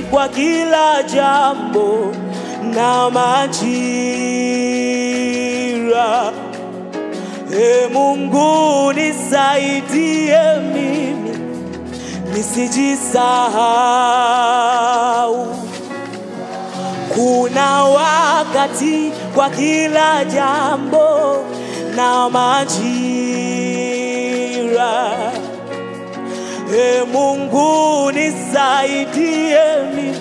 kwa kila jambo na majira. E Mungu nisaidie mimi nisijisahau. Kuna wakati kwa kila jambo na majira. E Mungu nisaidie mimi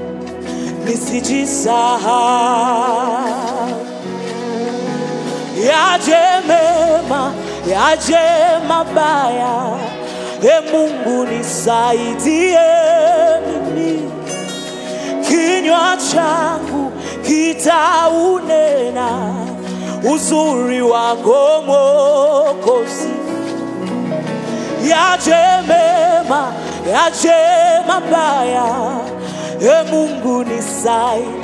nisijisahau. Yaje mema, yaje mabaya, e Mungu nisaidie mimi kinywa changu kitaunena uzuri wako Mwokozi. Yaje mema, yaje mabaya, e Mungu nisaidie.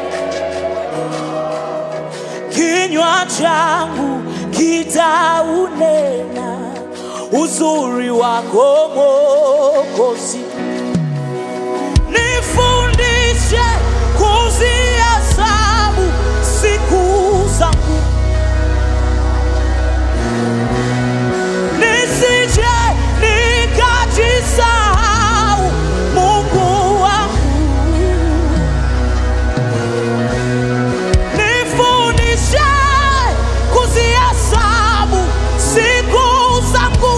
Kinywa changu kitaunena uzuri wako Mwokozi. Nifundishe kuzihesabu siku zangu, nisije nikajisahau, Mungu wangu. Nifundishe kuzihesabu siku zangu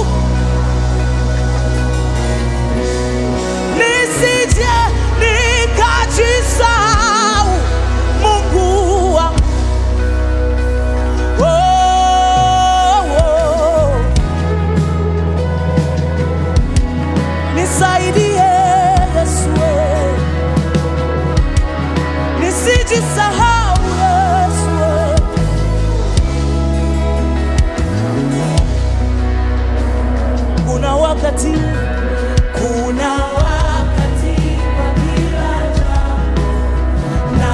nisije nikajisahau Mungu wangu. Oh, oh. Nisaidie Yesu, eh. nisijisahau Yesu. eh. Kuna wakati, kuna wakati kwa kila jambo na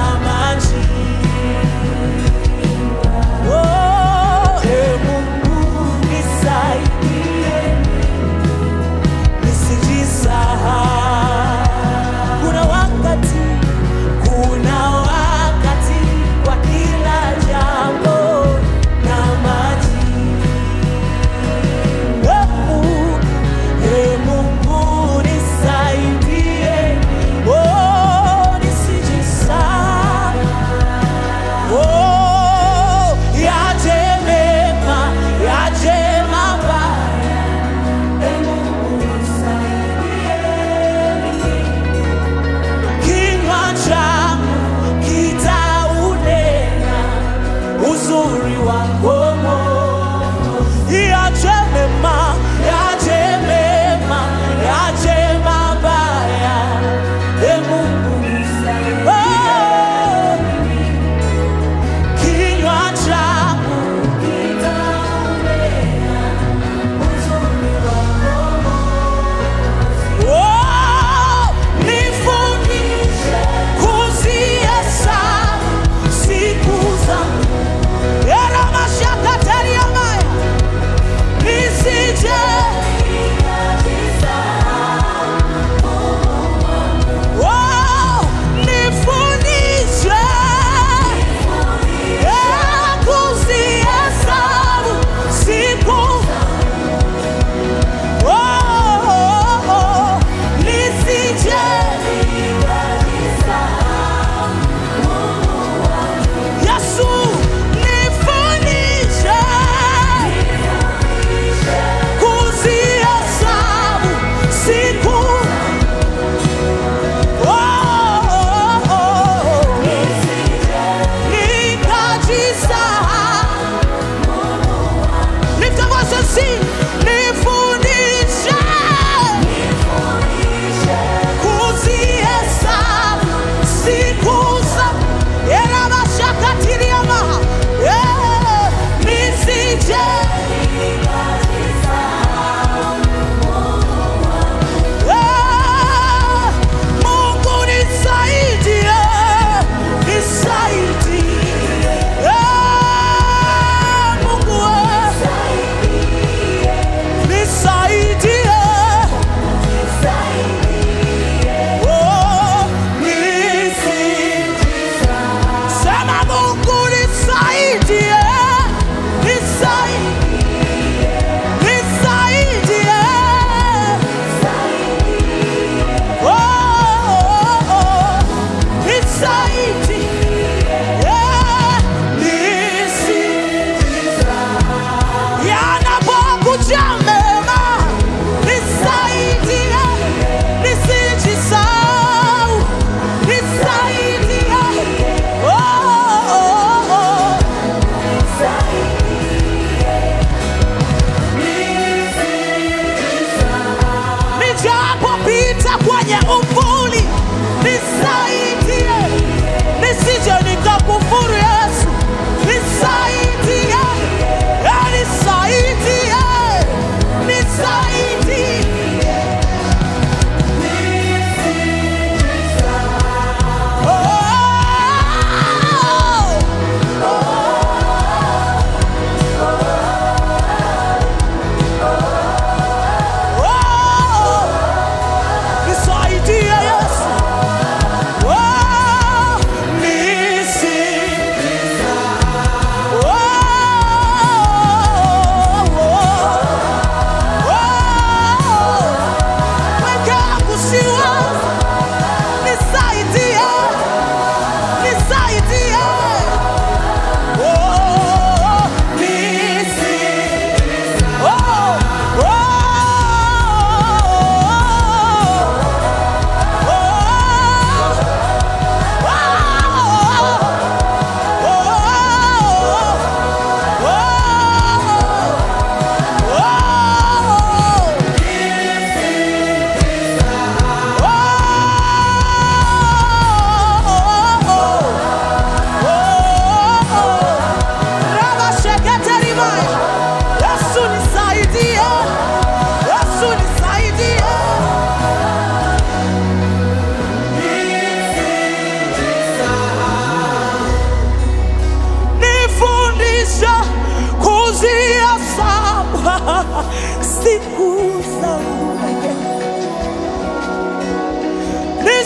majira. Oh, e Mungu nisaidie nisijisahau. Kuna wakati, kuna wakati kwa kila jambo na majira. E Mungu nisaidie, oh, nisijisahau. Oh, yaje mema, yaje mabaya. E Mungu nisaidie. Kinywa changu kitaunena uzuri wako Mwokozi. Yaje mema, yaje mema, yaje mabaya. E Mungu nisaidie. Oh, kinywa changu kitaunena uzuri wako Oh, nifundishe kuzihesabu siku zangu. Era mashaka teria maya. Nisije Oh,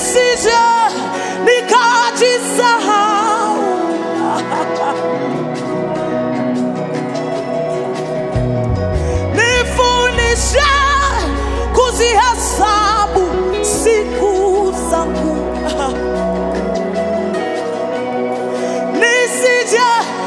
nisije nikajisahau. Nifundishe kuzihesabu siku zangu nisije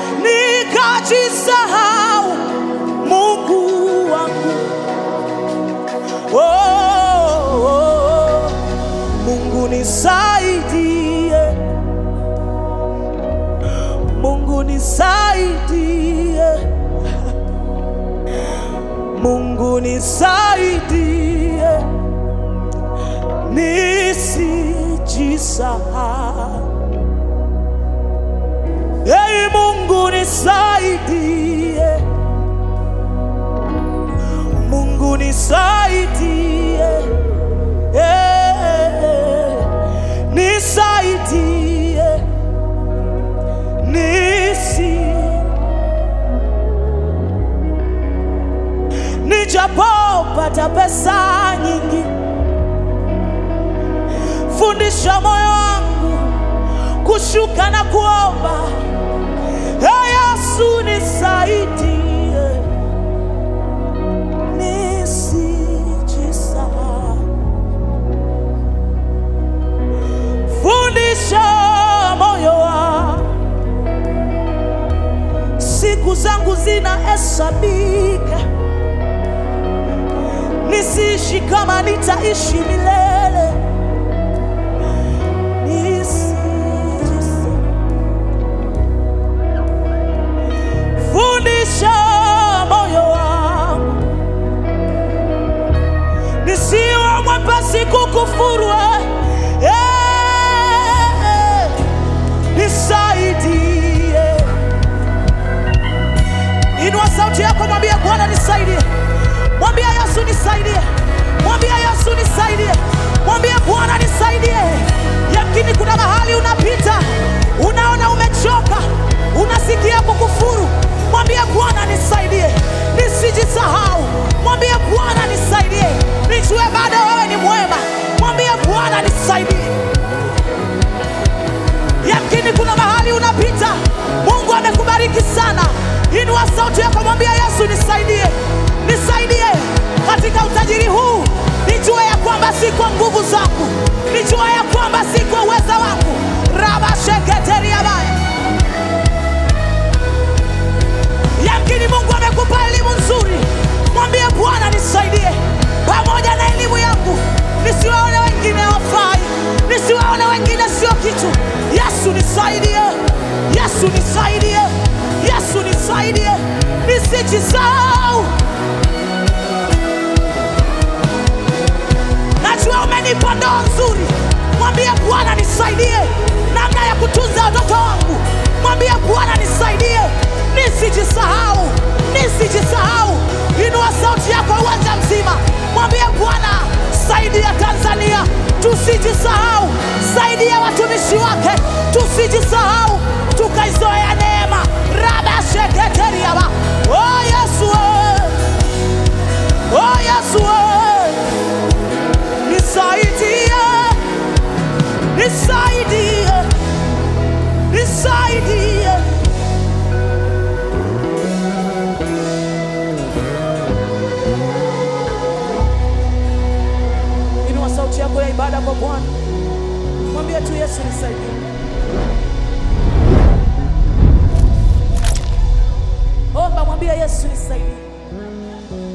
nikajisahau Mungu wangu. Oh, oh, oh. Mungu nisaidie, Mungu nisaidie, Mungu nisaidie, nisijisahau. Ei Mungu nisaidie, Mungu nisaidie, eh, nisaidie, nisi nijapopata pesa nyingi, fundisha moyo wangu kushuka na kuomba. Ee Yesu nisaidie, nisijisahau. Fundisha moyo wangu, siku zangu zinahesabika, nisiishi kama nitaishi milele. Nisijisahau. fundisha moyo wangu nisiwe mwepesi kukufuru eh, eh, nisaidie inua sauti yako mwambie bwana nisaidie mwambie yesu nisaidie mwambie yesu nisaidie mwambie bwana nisaidie yakini kuna mahali unapita unaona umechoka unasikia kukufuru mwambie bwana nisaidie nisijisahau mwambie bwana nisaidie nijue bado wewe ni mwema mwambie bwana nisaidie yamkini kuna mahali unapita mungu amekubariki sana inua sauti yako mwambia yesu nisaidie nisaidie katika utajiri huu nijue ya kwamba si kwa nguvu zangu nijue ya kwamba si kwa uweza wangu rabasheketeriabaya yamkini mungu amekupa elimu nzuri mwambie bwana nisaidie pamoja na elimu yangu nisiwaone wengine wafai nisiwaone wengine sio kitu yesu nisaidie yesu nisaidie yesu nisaidie nisijisahau najua umenipa ndoa nzuri mwambie bwana nisaidie namna ya kutunza watoto wangu mwambie bwana nisaidie nisijisahau nisijisahau inua sauti yako uwanja mzima mwambie bwana saidia tanzania tusijisahau saidia watumishi wake tusijisahau tukaizoea neema rabasheketeriaba oh yesu we. oh yesu we. nisaidie nisaidie nisaidie inua sauti yako ya ibada kwa bwana mwambie tu yesu nisaidie omba mwambie yesu nisaidie